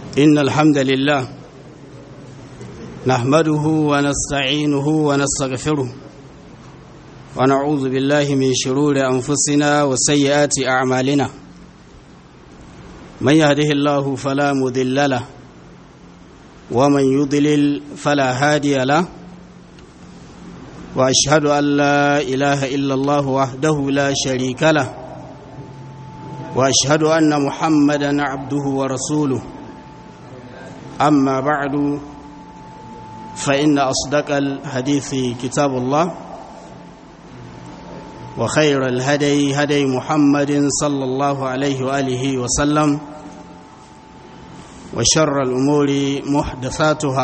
إن الحمد لله نحمده ونستعينه ونستغفره ونعوذ بالله من شرور أنفسنا وسيئات أعمالنا من يهده الله فلا مذل له ومن يضلل فلا هادي له وأشهد أن لا إله إلا الله وحده لا شريك له وأشهد أن محمدا عبده ورسوله أما بعد فإن أصدق الحديث كتاب الله وخير الهدي هدي محمد صلى الله عليه وآله وسلم وشر الأمور محدثاتها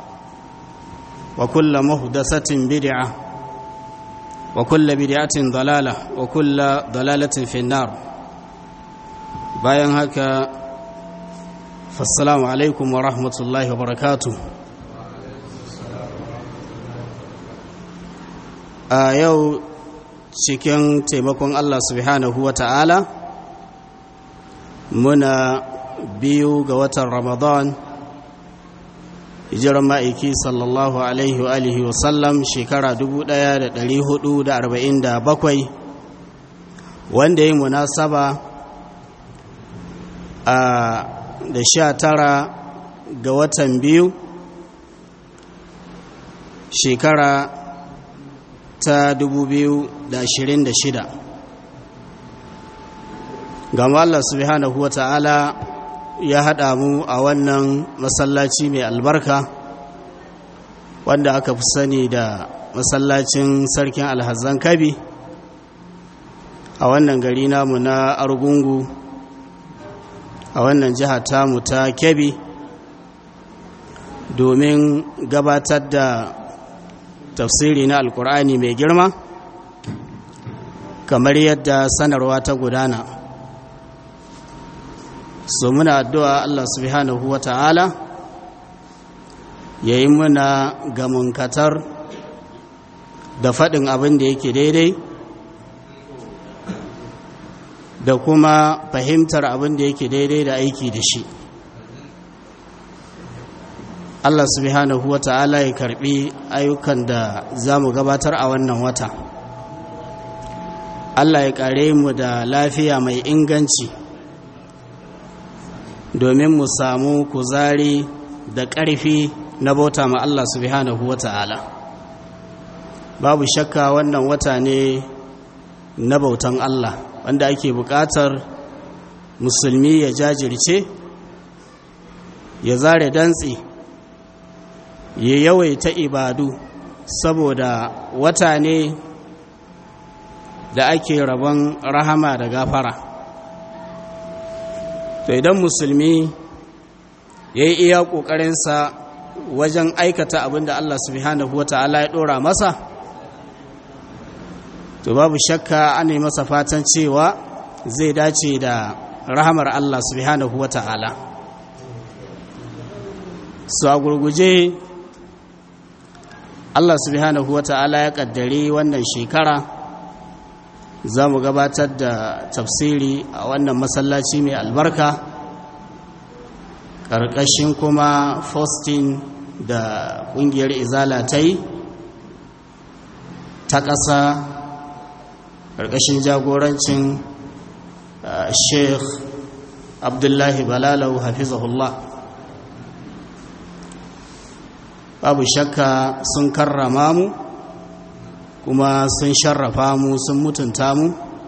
وكل محدثة بدعة وكل بدعة ضلالة وكل ضلالة في النار bayan haka fassalamu alaikum wa rahmatullahi wa barakatu a yau cikin taimakon Allah subhanahu wa ta'ala muna biyu ga watan ramadan hijiran ma'aiki sallallahu alaihi wa alihi wa sallam shekara 1447 wanda ya yi munasaba a da sha tara ga watan biyu shekara ta dubu biyu da ashirin da shida gama Allah subhanahu wa ta'ala ya haɗa mu a wannan masallaci mai albarka wanda aka fi sani da masallacin sarkin alhazan kabi a wannan gari namu na argungu a wannan jiha tamu ta kebbi domin gabatar da tafsiri na alkur'ani mai girma kamar yadda sanarwa ta gudana so muna addu'a Allah subhanahu wa ta'ala ya yi muna gamunkatar da faɗin abin da yake daidai da kuma fahimtar abin da yake daidai da aiki da shi Allah subhanahu wa ta'ala ya karbi ayyukan da za mu gabatar a wannan wata Allah ya kare mu da lafiya mai inganci domin mu samu kuzari da ƙarfi na bauta ma Allah subhanahu wa ta'ala babu shakka wannan wata ne na bautan Allah wanda ake buƙatar musulmi ya jajirce ya zare dantse ya yawaita ibadu saboda wata ne da ake rabon rahama da gafara to idan musulmi ya yi iya ƙoƙarinsa wajen aikata abin da Allah subhanahu wa ta'ala ya ɗora masa to babu shakka ana yi masa fatan cewa zai dace da rahamar Allah subhanahu wa ta'ala su a gurguje Allah subhanahu wa ta'ala ya kaddare wannan shekara za mu gabatar da tafsiri a wannan masallaci mai albarka ƙarƙashin kuma fostin da ƙungiyar izala ta yi ta ƙasa ƙarƙashin jagorancin sheikh abdullahi balalau hafizahullah babu shakka sun karrama mu kuma sun sharrafa mu sun mutunta mu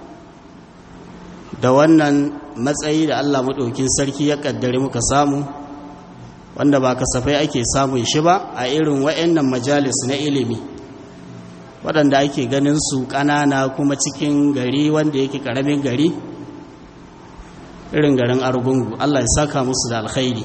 da wannan matsayi da allah maɗaukin sarki ya ƙaddare muka samu wanda ba kasafai ake samun shi ba a irin wa'annan majalis na ilimi waɗanda ake ganin su ƙanana kuma cikin gari wanda yake ƙaramin gari irin garin argungu allah ya saka musu da alkhairi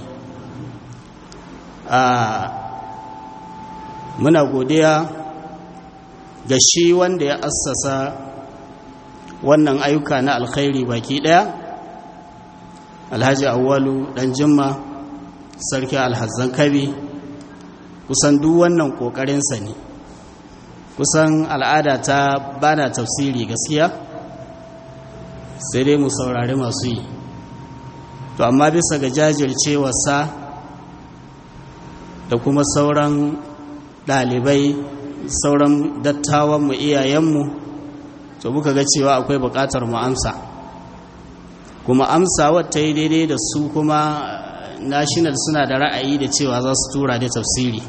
muna godiya ga shi wanda ya assasa wannan ayyuka na alkhairi baki ɗaya alhaji awwalu ɗan jimma sarki alhazan kabi kusan duk wannan ƙoƙarinsa ne kusan al'ada ta bana tafsiri gaskiya sai dai mu saurari masu yi to amma bisa ga jajircewarsa da kuma sauran ɗalibai sauran dattawanmu iyayenmu to muka ga cewa akwai buƙatar mu amsa kuma amsa wata yi daidai da su kuma national suna da ra'ayi da cewa za su tura da tafsiri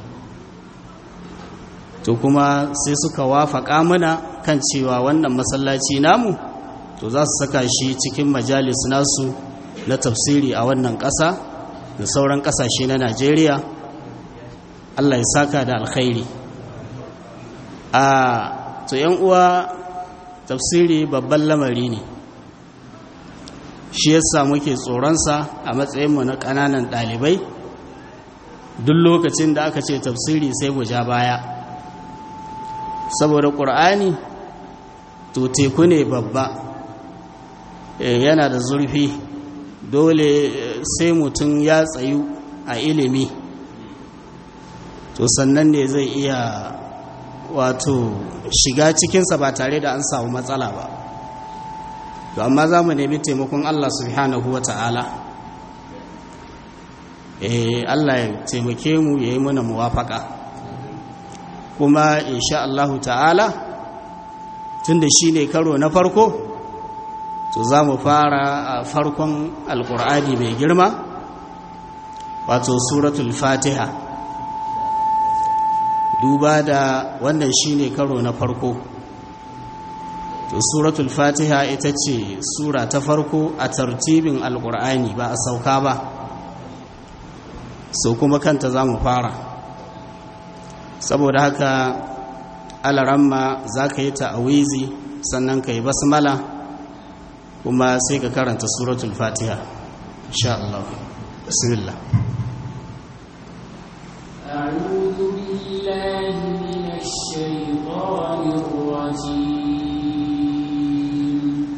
to kuma sai suka wafaƙa mana kan cewa wannan masallaci namu to za su saka shi cikin majalis nasu na tafsiri a wannan ƙasa da sauran ƙasashe na najeriya allah ya saka da alkhairi a to yan uwa tafsiri babban lamari ne shi yasa muke tsoronsa a matsayinmu na ƙananan ɗalibai duk lokacin da aka ce tafsiri sai mu ja baya saboda ƙur'ani to teku ne babba yana da zurfi dole sai mutum ya tsayu a ilimi to sannan ne zai iya wato shiga cikinsa ba tare da an samu matsala ba to amma za mu nemi taimakon Allah subhanahu wa ta'ala eh Allah ya taimake mu ya yi mana muwafaka kuma insha Allahu ta'ala tunda shi ne karo na farko to za mu fara a farkon alkur'ani mai girma wato suratul fatiha duba da wannan shi ne karo na farko to suratul fatiha ita ce sura ta farko a tartibin alkur'ani ba a sauka ba so kuma kanta za mu fara saboda haka alaramma za ka yi ta'awizi sannan ka yi basmala kuma sai ka karanta suratul fatiha insha Allah bismillah أعوذ بالله من الشيطان الرجيم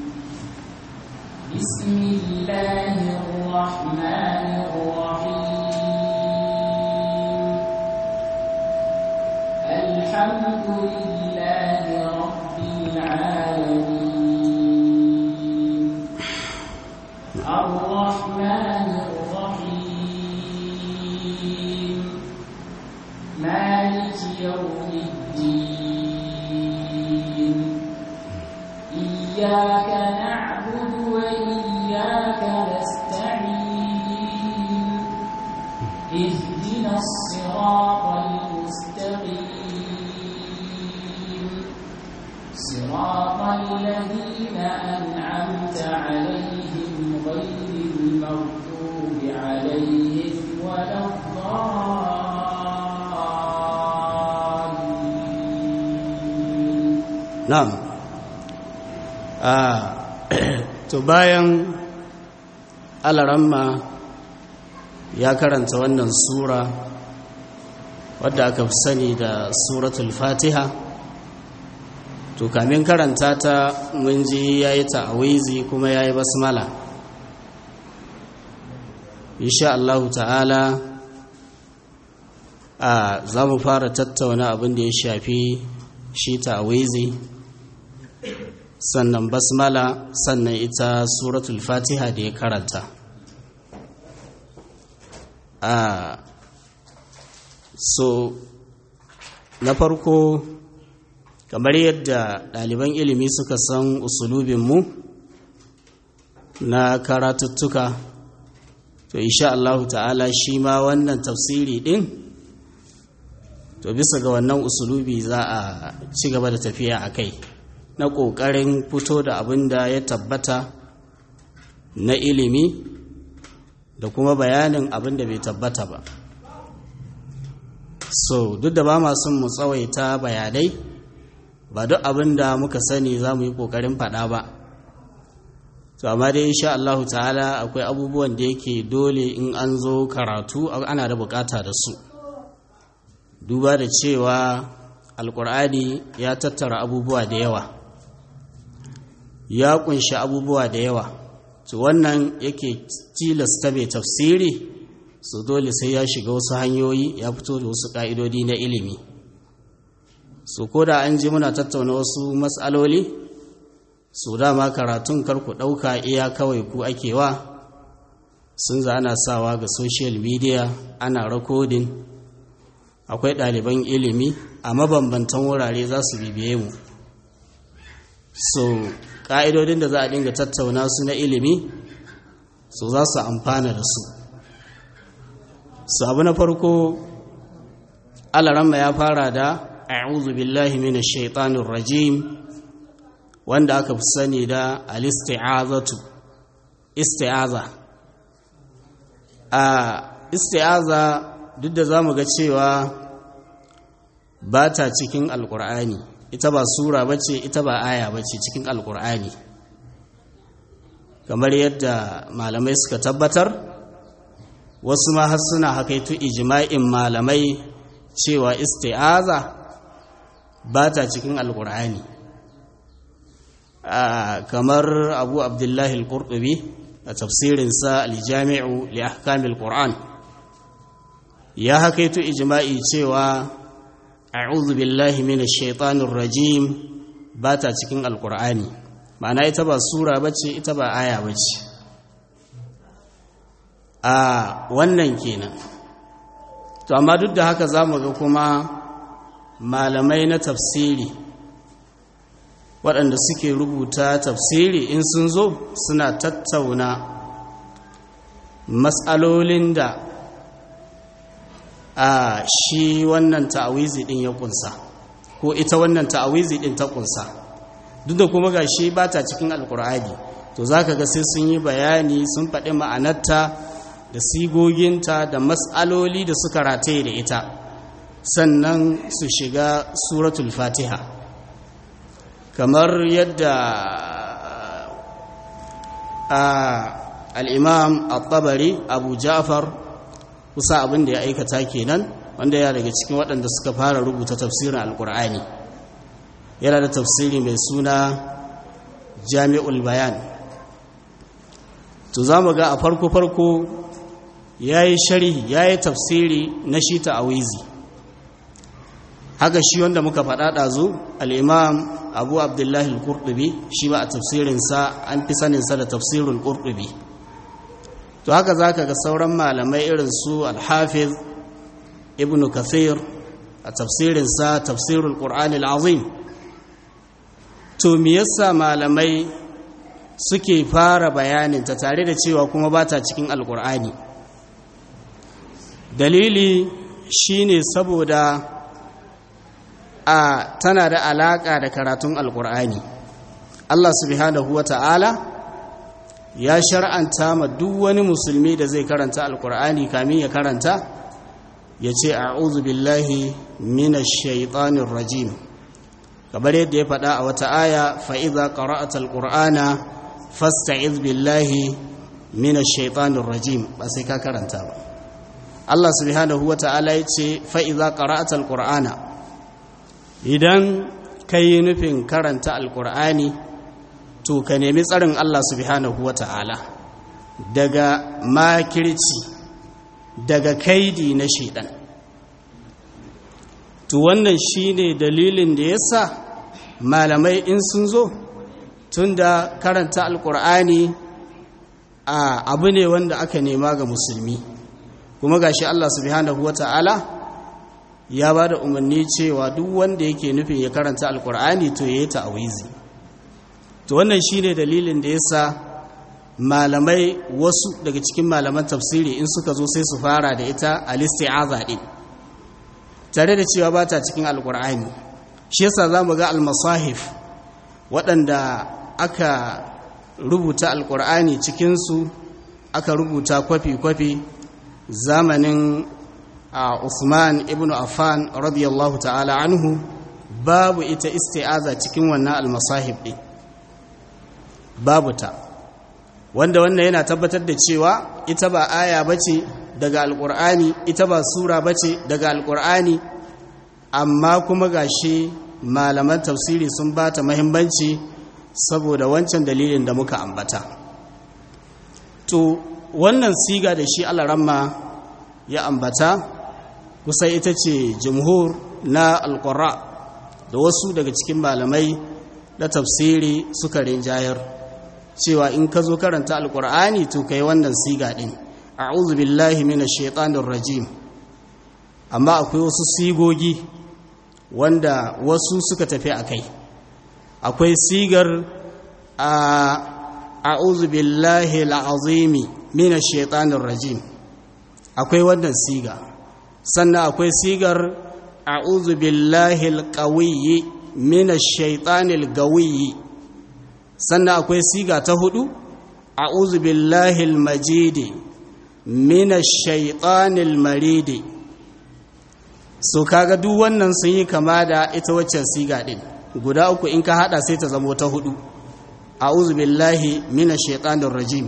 بسم الله الرحمن الرحيم الحمد لله رب العالمين الرحمن الرحيم مالك يوم الدين إياك نعبد وإياك نستعين اهدنا الصراط المستقيم صراط الذين أنعمت عليهم غير المغضوب عليهم ولا الضالين na'am a to bayan alaramma ya karanta wannan sura wadda aka fi sani da suratul fatiha to kamin karanta ta mun ji ya yi ta'awizi kuma ya yi basmala insha Allahu ta'ala a za mu fara tattauna abin da ya shafi shi ta'awizi sannan basmala sannan ita suratul fatiha da ya karanta a so na farko kamar yadda ɗaliban ilimi suka san usulubinmu na karatuttuka to insha Allah ta'ala shi ma wannan tafsiri ɗin to bisa ga wannan usulubi za a ci gaba da tafiya a kai na ƙoƙarin fito da abin da ya tabbata na ilimi da kuma bayanin abin da bai tabbata ba so duk da ba masu mu tsawaita bayanai ba duk abin da muka sani za mu yi ƙoƙarin faɗa ba to amma dai insha Allah ta'ala akwai abubuwan da yake dole in an zo karatu ana da bukata da su duba da cewa alkur'ani ya tattara abubuwa da yawa ya kunshi abubuwa da yawa to wannan yake tilasta mai tafsiri su dole sai ya shiga wasu hanyoyi ya fito da wasu ƙa'idodi na ilimi su ko da an ji muna tattauna wasu matsaloli su dama karatun karku ɗauka iya kawai ku ake wa sun za ana sawa ga social media ana rakodin akwai ɗaliban ilimi a mabambantan wurare za su bibiye mu so ƙa'idodin da za a dinga tattauna su na ilimi so za su amfana da su su abu na farko alaramma ya fara da a'udhu billahi minash shaitanir rajim wanda aka fi sani da al-isti'azatu isti'aza a isti'aza duk da zamu ga cewa ba ta cikin alkur'ani ita ba sura bace ita ba aya bace cikin alkur'ani kamar yadda malamai suka tabbatar wasu ma har suna hakaitu ijma'in malamai cewa isti'aza ba ta cikin alkur'ani kamar abu abdullahi al-qurtubi a tafsirinsa al-jami'u li ahkamil qur'an ya hakaitu ijma'i cewa a'udhu billahi minash shaitanir rajim ba ta cikin alkur'ani ma'ana ita ba sura bace ita ba aya bace a wannan kenan to amma duk da haka zamu ga kuma malamai na tafsiri waɗanda suke rubuta tafsiri in sun zo suna tattauna matsalolin da a shi wannan ta'awizi ɗin ya ƙunsa ko ita wannan ta'awizi ɗin ta ƙunsa duk da kuma ga shi ba ta cikin alkur'ani to za ka ga sai sun yi bayani sun faɗi ma'anarta da sigoginta da matsaloli da suka rataye da ita sannan su shiga suratul fatiha kamar yadda al'imam al-tabari abu ja'far kusa abin da ya aikata kenan wanda ya daga cikin waɗanda suka fara rubuta tafsirin alkur'ani yana da tafsiri mai suna jami'ul bayan to za mu ga a farko-farko ya yi sharhi ya yi tafsiri na shi ta'awizi haka shi wanda muka faɗa ɗazu al'imam abu abdullahi al-kurɗubi shi ba a tafsirinsa an fi saninsa da tafsirin kurɗubi to haka za ka ga sauran malamai irin su alhafiz ibn kathir a tafsirinsa tafsirul ƙur'ani al'azim to me yasa malamai suke fara bayanin ta tare da cewa kuma ba ta cikin alƙur'ani dalili shine saboda a tana da alaƙa da karatun alƙur'ani Allah subhanahu wa ta'ala ya shar'anta ma duk wani musulmi da zai karanta alƙur'ani kamin ya karanta ya ce a'udhu billahi minash shaitanir rajim kamar yadda ya faɗa a wata aya fa'iza ƙara'ata alƙur'ana fasta'iz billahi minash shaitanir rajim ba sai ka karanta ba Allah subhanahu wa ta'ala ya ce fa'iza ƙara'ata alƙur'ana idan ka yi nufin karanta alƙur'ani to ka nemi tsarin Allah subhanahu wa ta'ala daga makirci daga kaidi na shaidan to wannan shine dalilin da yasa malamai in sun zo tunda karanta alkur'ani a abu ne wanda aka nema ga musulmi kuma gashi Allah subhanahu wata'ala ya ba da umarni cewa duk wanda yake nufin ya karanta alkur'ani to ya yi ta'awizi to wannan shine dalilin da yasa malamai wasu daga cikin malaman tafsiri in suka zo sai su fara da ita al-isti'aza din tare da cewa ba ta cikin alkur'ani shi yasa za mu ga almasahif waɗanda aka rubuta alkur'ani cikinsu aka rubuta kwafi-kwafi zamanin a Usman ibn Affan radiyallahu ta'ala anhu babu ita isti'aza cikin wannan almasahif ɗin babu ta wanda wannan yana tabbatar da cewa ita ba aya bace daga alkur'ani ita ba sura bace daga alkur'ani amma kuma gashi malaman tafsiri sun ba ta mahimmanci saboda wancan dalilin da muka ambata to wannan siga da shi alaramma ya ambata kusa ita ce jumhur na alƙura da wasu daga cikin malamai na tafsiri suka rinjayar cewa in ka zo karanta alƙur'ani to kai wannan siga ɗin a'udhu billahi minash shaitanir rajim amma akwai wasu sigogi wanda wasu suka tafi a kai akwai sigar a a'udhu billahi al'azimi minash shaitanir rajim akwai wannan siga sannan akwai sigar a'udhu billahi alqawiyyi minash shaitanil gawiyyi sannan akwai siga ta hudu a'udhu billahi almajidi minash shaitanil maridi so kaga duk wannan sun yi kama da ita waccan siga din guda uku in ka hada sai ta zamo ta hudu a'udhu billahi minash shaitanir rajim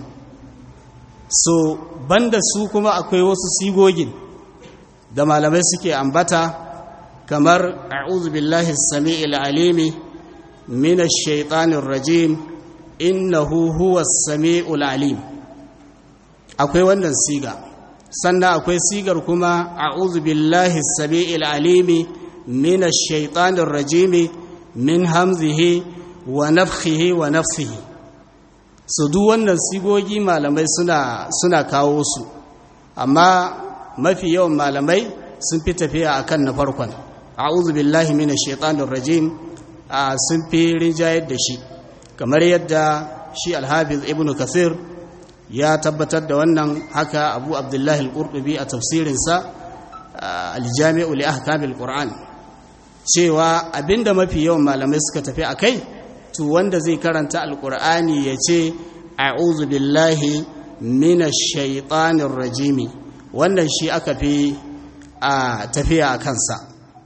so banda su kuma akwai wasu sigogin da malamai suke ambata kamar a'udhu billahi as-sami'il alimi minash shaitanir rajim innahu huwas sami'ul alim akwai wannan siga sannan akwai sigar kuma a'udhu billahi as-sami'il alimi minash shaitanir rajim min hamzihi wa nafthihi wa nafsihi su duk wannan sigogi malamai suna suna kawo su amma mafi yawan malamai sun fi tafiya akan na farkon a'udhu billahi minash shaitanir rajim sun fi rinjayar da shi kamar yadda shi alhafiz ibnu kasir ya tabbatar da wannan haka abu abdullahi al-qurtubi a tafsirinsa al-jami'u li ahkamil qur'an cewa abinda mafi yawan malamai suka tafi akai to wanda zai karanta alqur'ani yace a'udhu billahi minash shaitanir rajimi wannan shi aka fi a tafiya a kansa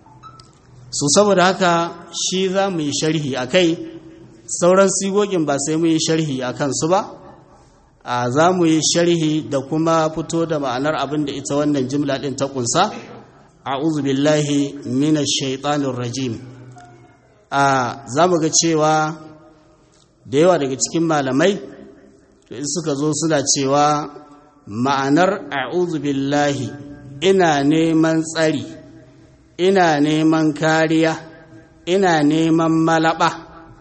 so saboda haka shi za mu yi sharhi akai sauran sigogin ba sai mu yi sharhi a kansu ba a za mu yi sharhi da kuma fito da ma'anar abin da ita wannan jimla ɗin ta ƙunsa a'udhu billahi minash shaitanir rajim a za mu ga cewa da yawa daga cikin malamai to in suka zo suna cewa ma'anar a'udhu billahi ina neman tsari ina neman kariya ina neman malaba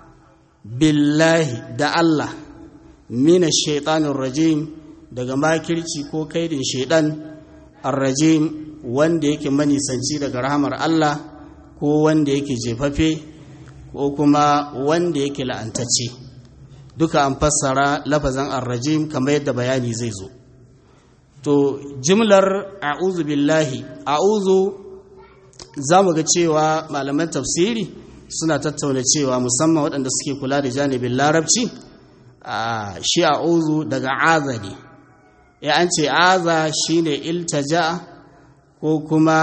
billahi da Allah mina shaitanin rajim daga makirci ko kaidin shaidan arrajim wanda yake manisanci daga rahamar Allah ko wanda yake jefafe ko kuma wanda yake la'antacce duka an fassara lafazan arrajim kamar yadda bayani zai zo to jimlar a'udhu billahi a'udhu za mu ga cewa malaman tafsiri suna tattauna cewa musamman waɗanda suke kula da janibin larabci shi a'udhu daga aza ne ya an ce aza shine iltaja ko kuma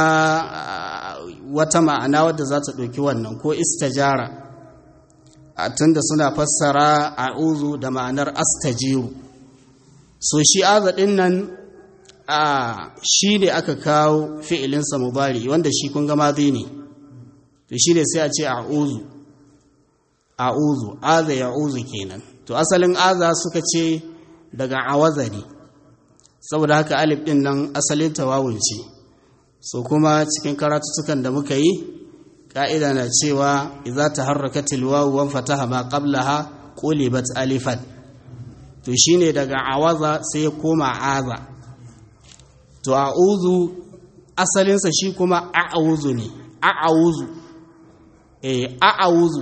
wata ma'ana wadda za ta ɗauki wannan ko istajara tunda suna fassara a'udhu da ma'anar astajiru so shi aza ɗin nan shi ne aka kawo fi'ilinsa mubari wanda shi kun gama zai ne to shi ne sai a ce a'udhu a'udhu aza ya'udhu kenan to asalin aza suka ce daga awaza ne saboda haka alif din nan asalin tawawun ce so kuma cikin karatuttukan da muka yi ka'ida na cewa idza taharrakatil wawu wan fataha ma qablaha qulibat alifan to shine daga awaza sai ya koma aza to a'udhu asalinsa shi kuma a'udhu ne a'udhu eh a'udhu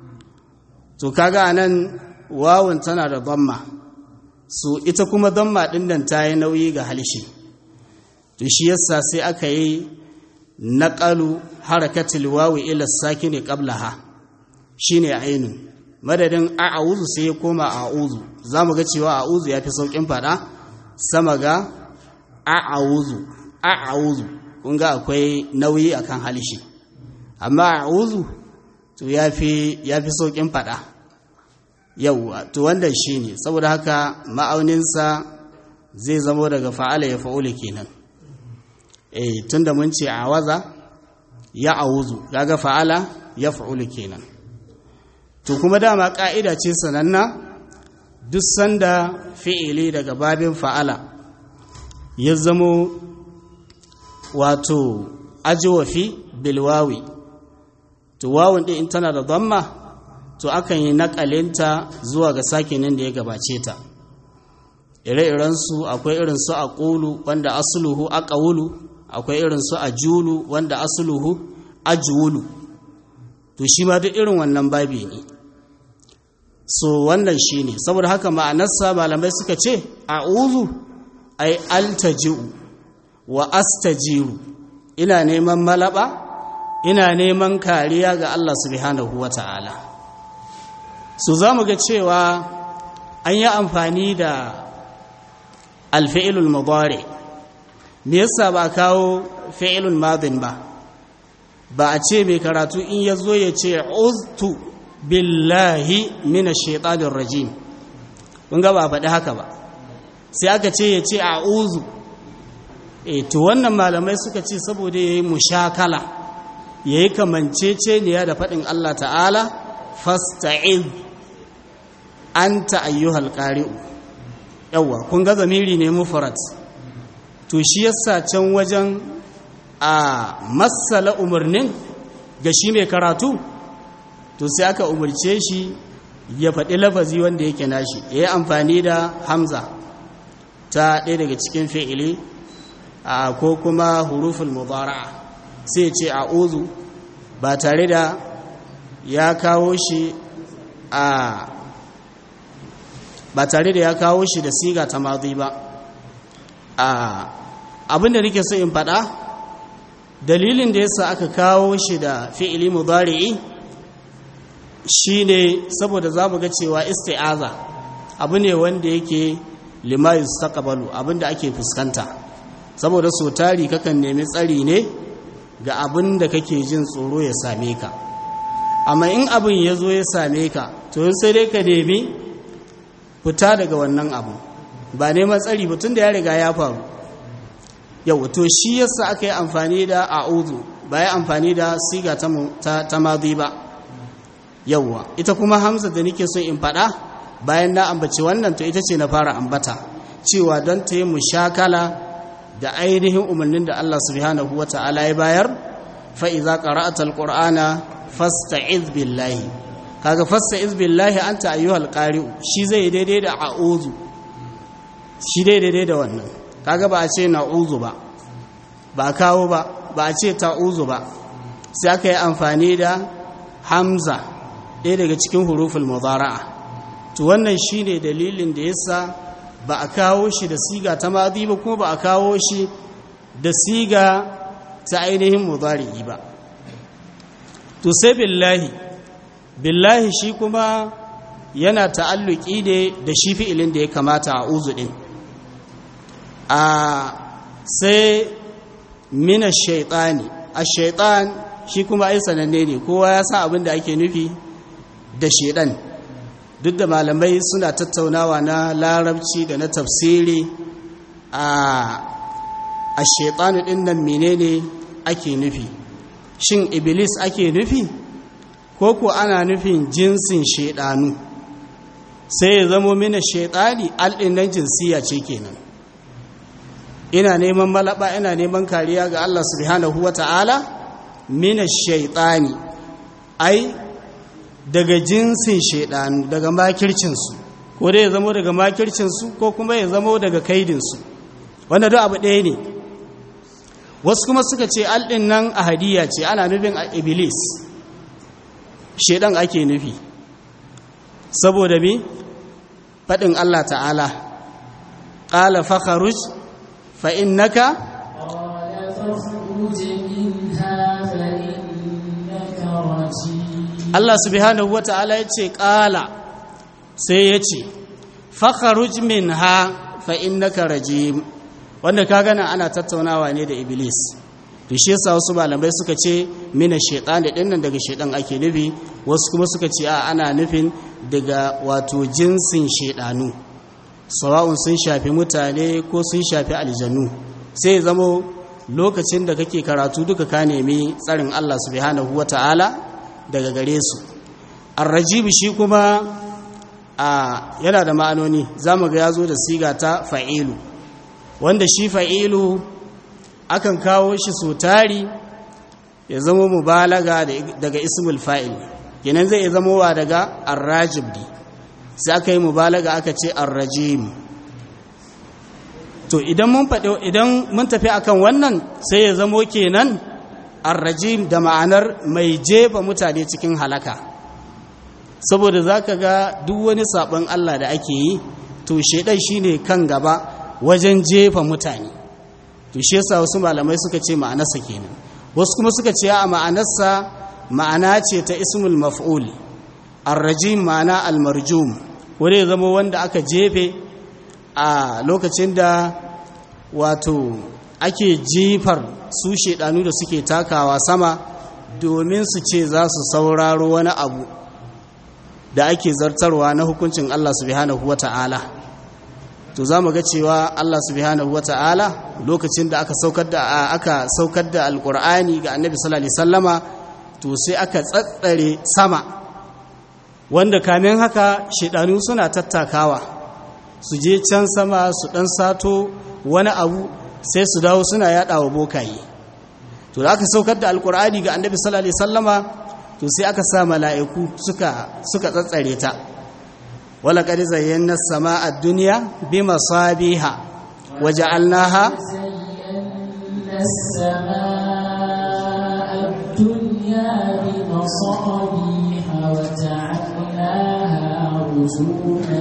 to kaga anan wawun tana da dhamma so ita kuma dhamma din nan ta yi nauyi ga halshe to shi yasa sai aka yi naqalu harakatul wawi ila sakini qablaha shine ainun madadin a'udhu sai ya koma a'udhu zamu ga cewa a'udhu yafi saukin fada sama ga a'udhu a'udhu kun ga akwai nauyi akan halshe amma a'udhu to yafi yafi saukin fada yauwa to wannan shine saboda haka ma'auninsa zai zamo daga fa'ala ya fa'ula kenan eh tunda mun ce awaza ya awuzu kaga fa'ala ya fa'ula kenan to kuma dama ka'ida ce sananna duk sanda fi'ili daga babin fa'ala ya zamo wato ajwafi bilwawi to wawun din tana da dhamma to akan yi nakalinta zuwa ga sakinin da ya gabace ta ire-irensu akwai irin su a ƙulu wanda asuluhu a ƙaulu akwai irin su ajulu wanda asluhu ajwulu to shi ma duk irin wannan babi ne so wannan shine saboda haka ma'anarsa malamai suka ce a'udhu ay altaji'u wa astajiru ina neman malaba ina neman kariya ga Allah subhanahu wata'ala so zamu ga cewa an yi amfani da alfi'ilul mudari me yasa ba kawo fi'ilul madin ba ba a ce mai karatu in ya zo ya ce uztu billahi mina shaitanir rajim kun ga ba faɗi haka ba sai aka ce ya ce a'udhu e to wannan malamai suka ce saboda yayi mushakala yayi kamanceceniya da faɗin Allah ta'ala fasta'iz anta ayyuhal qari'u yawa kun ga zamiri ne mufrad to shi yasa can wajen a masala umarnin ga shi mai karatu to sai aka umarce shi ya faɗi lafazi wanda yake nashi ya yi amfani da hamza ta ɗaya daga cikin fi'ili a ko kuma huruful mubara'a sai ce a uzu ba tare da ya kawo shi a ba tare da ya kawo shi da siga ta mazi ba abinda nake so in faɗa dalilin da yasa aka kawo shi da fi'ili mudari'i shine saboda zamu ga cewa isti'aza abu ne wanda yake lima yustaqbalu abinda ake fuskanta saboda so tari kakan nemi tsari ne ga abin da kake jin tsoro ya same ka amma in abin ya zo ya same ka to sai dai ka nemi fita daga wannan abu ba neman tsari ba tun da ya riga ya faru yau to shi yasa aka yi amfani da a'udhu ba ya amfani da siga ta ta madhi ba yawwa ita kuma hamza da nake so in faɗa bayan na ambaci wannan to ita ce na fara ambata cewa don ta yi mushakala da ainihin umarnin da Allah subhanahu wa ta'ala ya bayar fa idza qara'ata alqur'ana fasta'iz billahi kaga fasta'iz billahi anta ayyuhal qari'u shi zai daidai da a'udhu shi daidai da wannan kaga ba a ce na'uzu ba ba kawo ba ba a ce ta'uzu ba sai aka yi amfani da hamza ɗaya daga cikin huruful mudara'a to wannan shine dalilin da yasa ba a kawo shi da siga ta madi ba kuma ba a kawo shi da siga ta ainihin mudari'i ba to sai billahi billahi shi kuma yana ta'alluki ne da shi fi'ilin da ya kamata a uzu din a sai mina shaitani a shaitan shi kuma ai sananne ne kowa ya san abin da ake nufi da shaitan duk da malamai suna tattaunawa na larabci da na tafsiri a a shaitani din nan menene ake nufi shin iblis ake nufi ko ko ana nufin jinsin shaidanu sai ya zamo mina shaitani alɗin nan jinsiya ce kenan ina neman malaba ina neman kariya ga Allah subhanahu wata'ala mina shaitani ai daga jinsin shaidanu daga makircinsu ko dai ya zamo daga makircinsu ko kuma ya zamo daga kaidinsu wanda duk abu ɗaya ne wasu kuma suka ce alɗin nan a hadiya ce ana nufin a iblis shaidan ake nufi saboda mi faɗin Allah ta'ala ƙala fakharuj فإنك قال فاخرج منها فإنك رجيم Allah subhanahu wata'ala ya ce ƙala sai ya ce fakharuj minha fa innaka rajim wanda ka gana ana tattaunawa ne da iblis to shi yasa wasu malamai suka ce mina shaitan din nan daga shaitan ake nufi wasu kuma suka ce a ana nufin daga wato jinsin shaidanu sawa'un sun shafi mutane ko sun shafi aljanu sai zamo lokacin da kake karatu duka ka nemi tsarin Allah subhanahu wata'ala daga gare su arrajib shi kuma a yana da ma'anoni zamu ga yazo da siga ta fa'ilu wanda shi fa'ilu akan kawo shi so tari ya zama mubalaga daga ismul fa'il kenan zai zama wa daga arrajib ne sai aka yi mubalaga aka ce arrajim to idan mun faɗi idan mun tafi akan wannan sai ya zamo kenan arrajim da ma'anar mai jefa mutane cikin halaka saboda zaka ga duk wani sabon Allah da ake yi to shedan shine kan gaba wajen jefa mutane to shi yasa wasu malamai suka ce ma'anarsa kenan wasu kuma suka ce a ma'anarsa ma'ana ce ta ismul maf'ul arrajim ma'ana almarjum wanda ya zama wanda aka jefe a lokacin da wato ake jifar su shedanu da suke takawa sama domin su ce za su sauraro wani abu da ake zartarwa na hukuncin Allah subhanahu wata'ala to za mu ga cewa Allah subhanahu wata'ala lokacin da aka saukar da aka saukar da alqur'ani ga annabi sallallahu alaihi wasallama to sai aka tsatsare sama wanda kamin haka shedanu suna tattakawa su je can sama su dan sato wani abu sai su dawo suna yadawa bokaye to da aka saukar da alqur'ani ga annabi sallallahu alaihi wasallama to sai aka sa mala'iku suka suka tsatsare ta wala qad zayyana as-samaa ad-dunya bimasabiha waja'alnaha زينا السماء الدنيا بمصابيح وجعلناها رجوما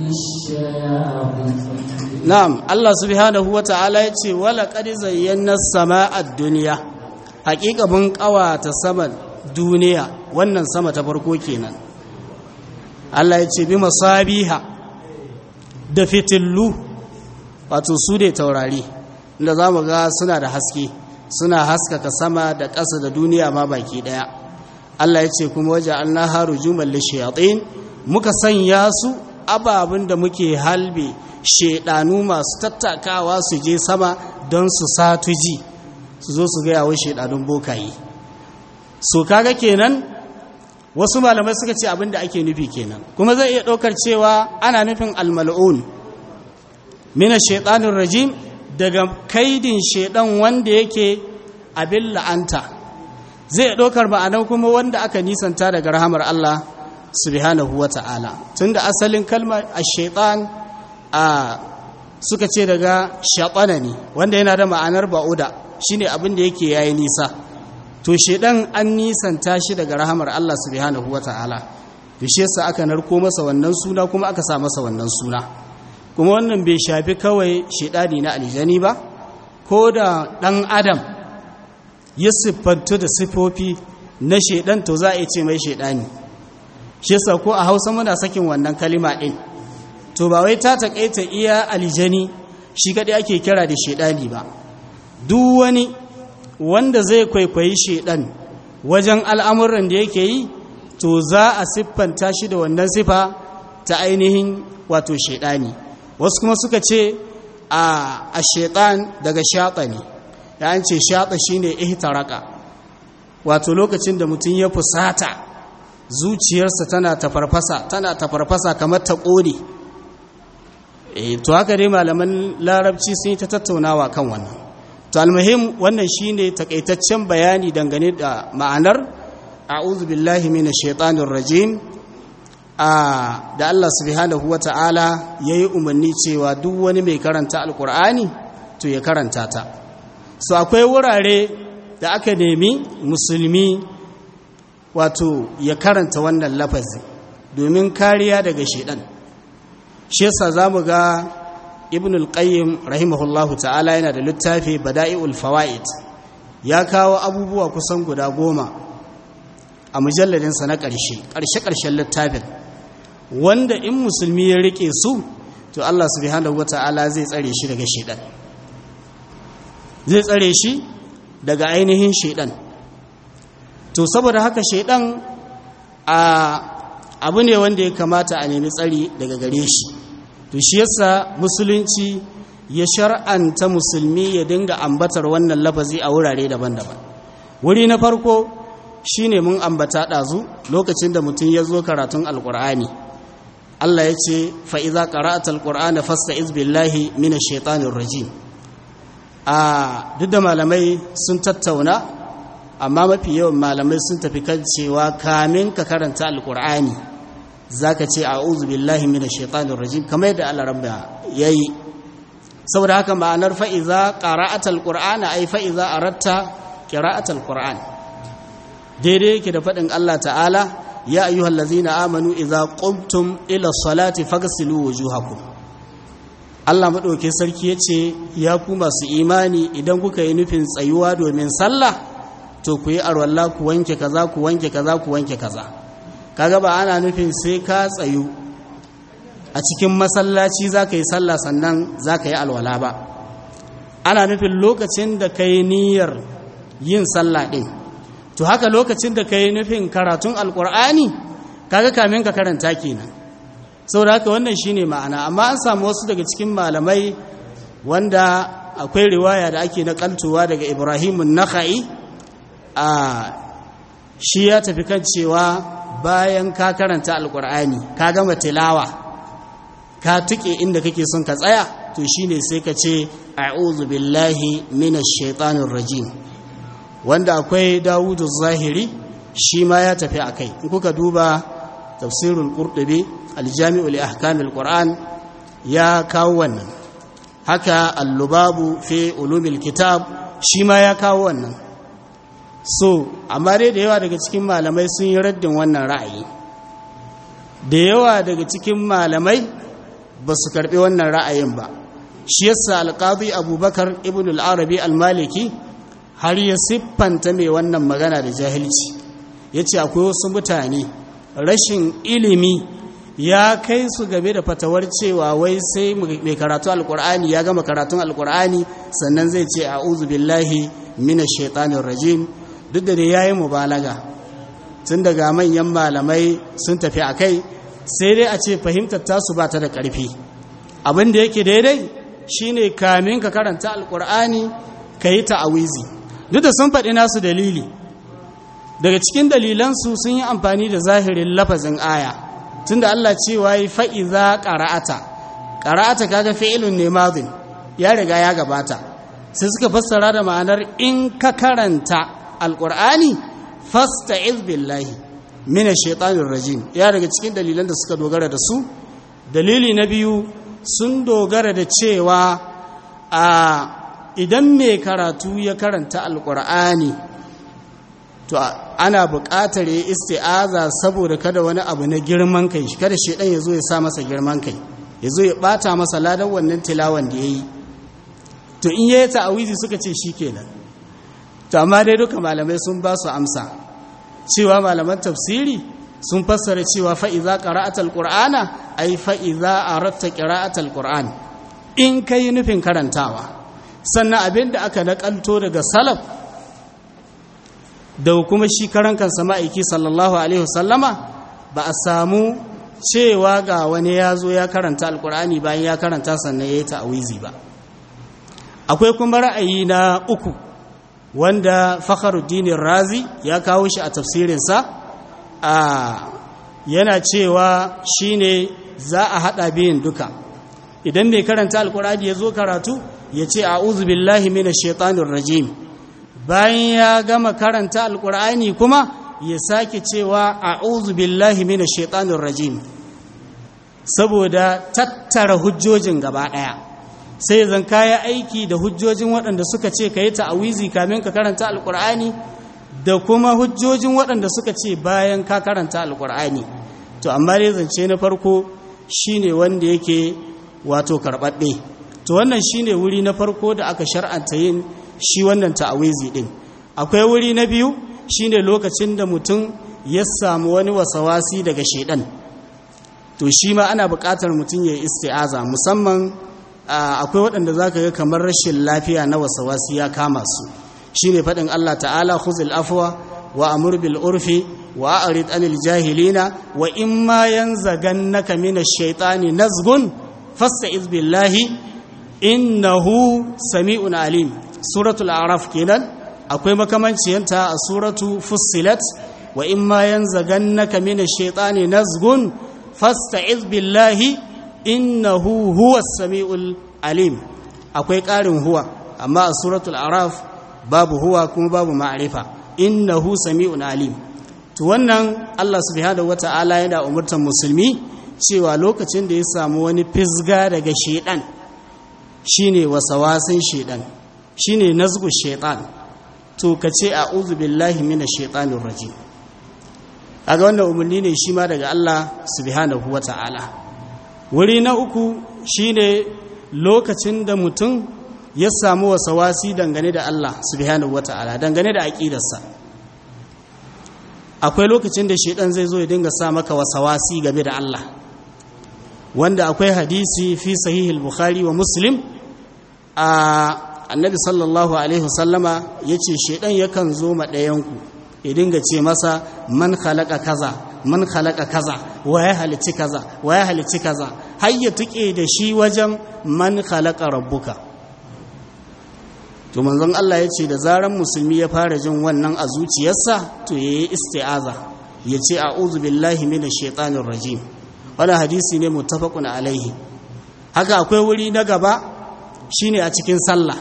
للشياطين na'am Allah subhanahu wata'ala yace wala qad zayyana as-samaa ad-dunya haqiqa mun qawata saman duniya wannan sama ta farko kenan Allah yace bi masabiha da fitillu wato su ne taurari inda zamu ga suna da haske suna haskaka sama da ƙasa da duniya ma baki daya Allah yace kuma waje annaha rujuman lishayatin muka sanya su ababin da muke halbe shedanu masu tattakawa su je sama don su satuji su zo su gaya wa shedanun bokaye so kaga kenan wasu malamai suka ce abin da ake nufi kenan kuma zai iya ɗaukar cewa ana nufin almal'un mina shaitanun rajim daga kaidin shaidan wanda yake abin la'anta zai ɗaukar ma'anar kuma wanda aka nisanta daga rahamar Allah subhanahu wa ta'ala tunda asalin kalmar a shaitan a suka ce daga shaɓana ne wanda yana da ma'anar ba'uda shine abin da yake yayi nisa to shedan an nisanta shi daga rahamar Allah subhanahu wata'ala to shi yasa aka narko masa wannan suna kuma aka sa masa wannan suna kuma wannan bai shafi kawai shedani na aljani ba ko da dan adam ya siffantu da sifofi na shedan to za a iya ce mai shedani shi yasa ko a Hausa muna sakin wannan kalima din to ba wai ta takaita iya aljani shi kadai ake kira da shedani ba duk wani wanda zai kwaikwayi shedan wajen al'amuran da yake yi to za a siffanta shi da wannan sifa ta ainihin wato shedani wasu kuma suka ce a shedan daga shaɗa ne ya ce shaɗa shi ne ihtaraka wato lokacin da mutum ya fusata zuciyarsa tana tafarfasa tana tafarfasa kamar ta ƙone to haka dai malaman larabci sun yi ta tattaunawa kan wannan to almuhim wannan shine takaitaccen bayani dangane da ma'anar a'udhu billahi minash shaitanir rajim a da Allah subhanahu wata'ala yayi umarni cewa duk wani mai karanta alqur'ani to ya karanta ta so akwai wurare da aka nemi musulmi wato ya karanta wannan lafazi domin kariya daga shaitan shi yasa zamu ga ibn al-qayyim rahimahullahu ta'ala yana da littafi bada'i'ul fawaid ya kawo abubuwa kusan guda goma a mujalladinsa na ƙarshe ƙarshe-ƙarshen littafin wanda in musulmi ya rike su to Allah subhanahu wata'ala zai tsare shi daga shedan zai tsare shi daga ainihin shedan to saboda haka shedan a abu ne wanda ya kamata a nemi tsari daga gare shi to shi yasa musulunci ya shar'anta musulmi ya dinga ambatar wannan lafazi a wurare daban-daban wuri na farko shine mun ambata ɗazu lokacin da mutum ya zo karatun alƙur'ani Allah ya ce fa'iza ƙara'at alƙur'ana fasta izbillahi mina shaitanin rajim a duk da malamai sun tattauna amma mafi yawan malamai sun tafi kan cewa kamin ka karanta alƙur'ani za ka ce a billahi mina shaitanin rajim kamar yadda Allah rabba ya yi saboda haka ma'anar fa'iza ƙara'atar ƙur'ana ai fa'iza a ratta ƙira'atar ƙur'an daidai yake da faɗin Allah ta'ala ya ayyuhal lazina amanu idza qumtum ila salati faghsilu wujuhakum Allah madauke sarki yace ya ku masu imani idan kuka yi nufin tsayuwa domin sallah to ku yi arwalla ku wanke kaza ku wanke kaza ku wanke kaza kaga ba ana nufin sai ka tsayu a cikin masallaci zaka yi sallah sannan zaka yi alwala ba ana nufin lokacin da kai niyyar yin sallah din to haka lokacin da ka yi nufin karatun alkur'ani kaga kamin ka karanta kenan saboda haka wannan shine ma'ana amma an samu wasu daga cikin malamai wanda akwai riwaya da ake nakaltowa daga ibrahimun nakha'i a shi ya tafi kan cewa bayan ka karanta alkur'ani ka gama tilawa ka tuke inda kake son ka tsaya to shine sai ka ce a'udhu billahi minash shaitanir rajim wanda akwai dawudu zahiri shi ma ya tafi a kai in kuka duba tafsirul qurtubi aljami'u li ahkamil qur'an ya kawo wannan haka al-lubabu fi ulumil kitab shi ma ya kawo wannan so amma dai da yawa daga cikin malamai sun yi raddin wannan ra'ayi da yawa daga cikin malamai ba su karbi wannan ra'ayin ba shi yasa alqadi abubakar ibn al-arabi al-maliki har ya siffanta mai wannan magana da jahilci ya ce akwai wasu mutane rashin ilimi ya kai su game da fatawar cewa wai sai mai karatu alkur'ani ya gama karatun alkur'ani sannan zai ce a billahi mina shaitanin rajim duk da ya yi mubalaga tun daga manyan malamai sun tafi a kai sai dai a ce fahimtar tasu ba ta da ƙarfi abin da yake daidai shine kamin ka karanta alkur'ani ka yi ta'awizi duk da sun faɗi nasu dalili daga cikin dalilansu sun yi amfani da zahirin lafazin aya tunda Allah cewa yi fa'iza ƙara'ata ƙara'ata kaga fi'ilun ne mazin ya riga ya gabata sai suka fassara da ma'anar in ka karanta alƙur'ani fasta billahi mina shaitanin rajim ya daga cikin dalilan da suka dogara da su dalili na biyu sun dogara da cewa a idan mai karatu ya karanta alkur'ani to ana buƙatar ya isti'aza saboda kada wani abu na girman kai kada shedan ya zo ya sa masa girman kai ya zo ya bata masa ladan wannan tilawan da ya yi to in ya yi ta'awizi suka ce shi kenan to amma dai duka malamai sun ba su amsa cewa malaman tafsiri sun fassara cewa fa'iza ƙara'atar ƙur'ana ai fa'iza a ratta ƙira'atar ƙur'an in ka yi nufin karantawa sannan abin da aka naƙalto daga salaf da kuma shi karan kansa ma'aiki sallallahu alaihi wasallama ba a samu cewa ga wani ya zo ya karanta alƙur'ani bayan ya karanta sannan ya yi ta'awizi ba akwai kuma ra'ayi na uku wanda fakharuddin razi ya kawo shi a tafsirinsa a yana cewa shine za a hada biyin duka idan mai karanta alkur'ani ya zo karatu ya ce a'udhu billahi minash shaitanir rajim bayan ya gama karanta alkur'ani kuma ya sake cewa a'udhu billahi minash shaitanir rajim saboda tattara hujjojin gaba daya sai zan kaya aiki da hujjojin waɗanda suka ce ka yi ta'awizi kamin ka karanta alkur'ani da kuma hujjojin waɗanda suka ce bayan ka karanta alkur'ani to amma dai zance na farko shine wanda yake wato karɓaɓɓe to wannan shine wuri na farko da aka shar'anta yin shi wannan ta'awizi ɗin akwai wuri na biyu shine lokacin da mutum ya samu wani wasawasi daga shaidan to shi ma ana buƙatar mutum ya yi isti'aza musamman akwai waɗanda za ka ga kamar rashin lafiya na wasawasi ya kama su shi ne faɗin Allah ta'ala khuzil afwa wa amur bil urfi wa a'rid anil jahilina wa in ma yanzagannaka minash shaitani nazgun fasta'iz billahi innahu sami'un alim suratul a'raf kenan akwai makamanciyanta a suratu fussilat wa in ma yanzagannaka minash shaitani nazgun fasta'iz billahi innahu huwa sami'ul alim akwai ƙarin huwa amma a suratul araf babu huwa kuma babu ma'arifa innahu sami'un alim to wannan Allah subhanahu wata'ala yana umurtar musulmi cewa lokacin da ya samu wani fisga daga shedan shine wasawasin shedan shine nazgu shaitan to ka ce a'udhu billahi minash shaitanir rajim kaga wannan umarni ne shi ma daga Allah subhanahu wata'ala wuri na uku shine lokacin da mutum ya samu wasawasi dangane da Allah subhanahu wata'ala dangane da aqidarsa akwai lokacin da shaitan zai zo ya dinga sa maka wasawasi game da Allah wanda akwai hadisi fi sahihul bukhari wa muslim a annabi sallallahu alaihi wasallama yace shaitan yakan zo ma ɗayanku ya dinga ce masa man khalaqa kaza man khalaqa kaza wa ya halici kaza wa ya halici kaza har ya tuke da shi wajen man khalaqa rabbuka to manzon Allah ya ce da zaran musulmi ya fara jin wannan a zuciyarsa to yayi isti'aza ya ce a'udhu billahi minash shaitanir rajim wannan hadisi ne muttafaqun alaihi haka akwai wuri na gaba shine a cikin sallah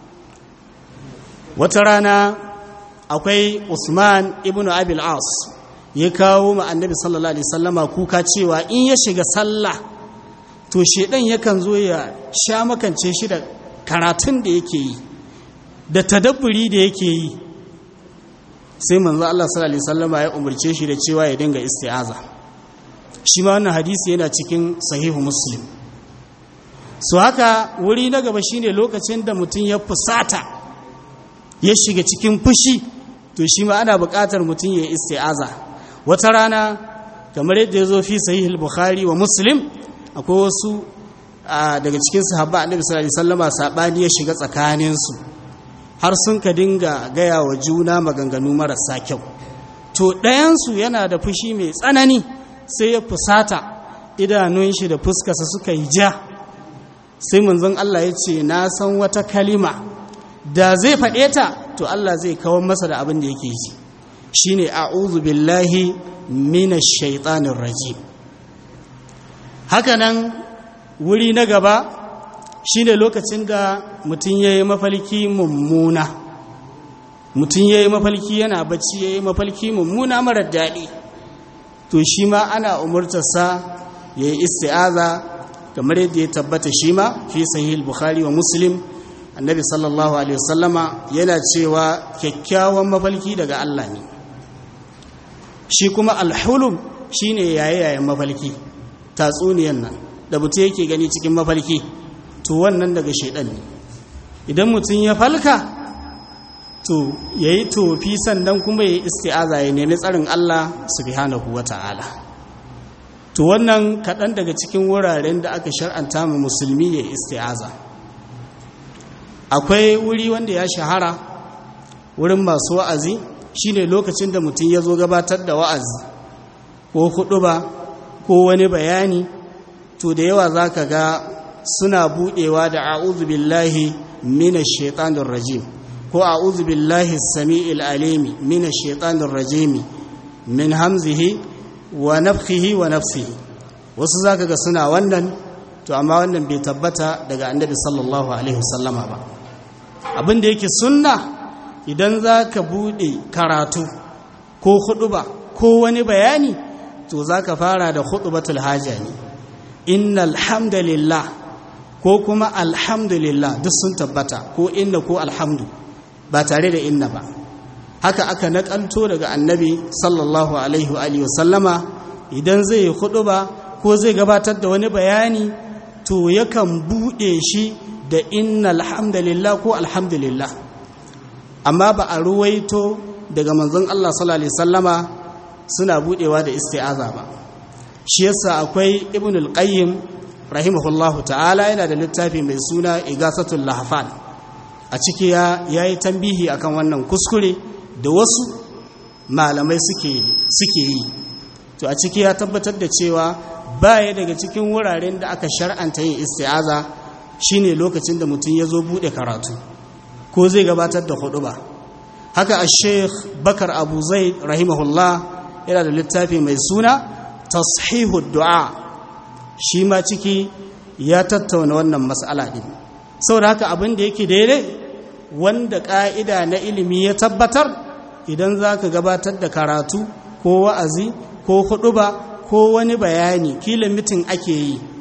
wata rana akwai Usman ibn Abil As ya kawo ma Annabi sallallahu alaihi wasallama kuka cewa in ya shiga sallah to shedan yakan zo ya sha makance shi da karatun da yake yi da tadabburi da yake yi sai manzo Allah sallallahu alaihi wasallama ya umarce shi da cewa ya dinga isti'aza shi ma wannan hadisi yana cikin sahihu Muslim so haka wuri na gaba shine lokacin da mutum ya fusata ya shiga cikin fushi to shi ma ana buƙatar mutum ya isti'aza wata rana kamar yadda ya zo fi sahihul bukhari wa muslim akwai wasu daga cikin sahabba annabi sallallahu alaihi wasallama sabani ya shiga tsakanin su har sun ka dinga gaya wa juna maganganu marasa kyau to ɗayan su yana da fushi mai tsanani sai ya fusata idanun shi da fuskarsa suka yi ja sai manzon Allah ya ce na san wata kalima da zai faɗe ta to Allah zai kawar masa da abin da yake ji shine a'udhu billahi minash shaitanir rajim hakanan wuri na gaba shine lokacin da mutum yayi mafalki mummuna mutum yayi mafalki yana bacci yayi mafalki mummuna marar daɗi to shi ma ana umurtarsa yayi isti'aza kamar yadda ya tabbata shi ma fi sahih bukhari wa muslim annabi sallallahu alaihi wasallama yana cewa kyakkyawan mafalki daga Allah ne shi kuma alhulum shine yayayen mafalki tatsuniyan nan da mutum yake gani cikin mafalki to wannan daga shaidan ne idan mutum ya falka to yayi tofi sannan kuma yayi isti'aza ya nemi tsarin Allah subhanahu wata'ala to wannan kaɗan daga cikin wuraren da aka shar'anta mu musulmi ya isti'aza akwai wuri wanda ya shahara wurin masu wa'azi shine lokacin da mutum ya zo gabatar da wa'azi ko ba ko wani bayani to da yawa za ka ga suna buɗewa da a'udhu billahi minash shaitanir rajim ko a'udhu billahi samiil alimi minash shaitanir rajim min hamzihi wa nafthihi wa nafsihi wasu zaka ga suna wannan to amma wannan bai tabbata daga annabi sallallahu alaihi wasallama ba abin da yake sunna idan za ka buɗe karatu ko huɗuba ko wani bayani to za ka fara da huɗubatul haja ne inna alhamdulillah ko kuma alhamdulillah duk sun tabbata ko inna ko alhamdu ba tare da inna ba haka aka naƙanto daga annabi sallallahu alaihi wa sallama idan zai yi huɗuba ko zai gabatar da wani bayani to yakan buɗe shi da inna alhamdulillah ko alhamdulillah amma ba a ruwaito daga manzon Allah sallallahu alaihi sallama suna budewa da isti'aza ba shi yasa akwai ibn al-qayyim rahimahullahu ta'ala yana da littafi mai suna igasatul lahfan a ciki ya yayi tambihi akan wannan kuskure da wasu malamai suke suke yi to a ciki ya tabbatar da cewa baya daga cikin wuraren da aka shar'anta yin isti'aza shine lokacin da mutum ya zo bude karatu ko zai gabatar da hudu ba haka a sheikh bakar abu zai rahimahullah yana da littafi mai suna tashihu du'a shi ma ciki ya tattauna wannan matsala din saboda haka abin da yake daidai wanda ƙa'ida na ilimi ya tabbatar idan za ka gabatar da karatu ko wa'azi ko hudu ba ko wani bayani kila mitin ake yi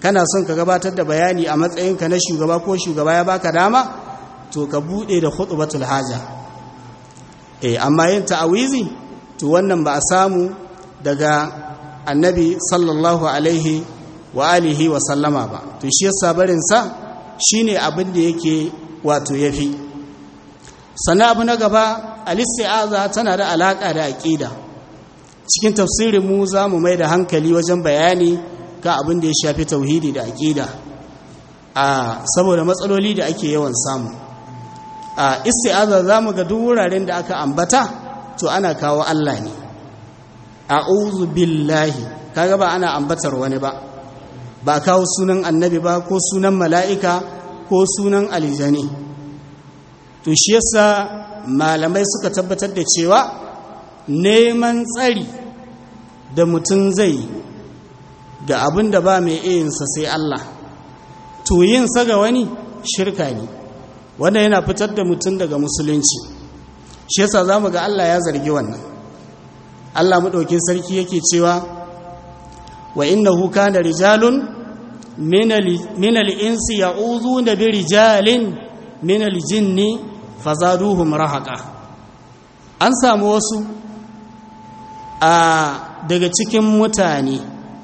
kana son ka gabatar da bayani a matsayinka na shugaba ko shugaba ya baka dama to ka bude da khutbatul haja eh amma yin ta'awizi to wannan ba a samu daga annabi sallallahu alaihi wa alihi wa sallama ba to shi yasa barin sa shine abin da yake wato yafi sannan abu na gaba al-isti'aza tana da alaka da aqida cikin tafsirin mu za mu mai da hankali wajen bayani ga abin da ya shafi tauhidi da aqida a saboda matsaloli da ake yawan samu a isti'aza zamu ga duk wuraren da aka ambata to ana kawo Allah ne a'udhu billahi kaga ba ana ambatar wani ba ba kawo sunan annabi ba ko sunan mala'ika ko sunan aljani to shi yasa malamai suka tabbatar da cewa neman tsari da mutum zai ga abin da ba mai iyinsa sai Allah to yinsa ga wani shirka ne wanda yana fitar da mutum daga musulunci shi yasa za mu ga Allah ya zargi wannan Allah maɗaukin sarki yake cewa wa innahu kana rijalun min al-insi ya'udhuna bi rijalin min al-jinni fazaduhum rahaqa an samu wasu a daga cikin mutane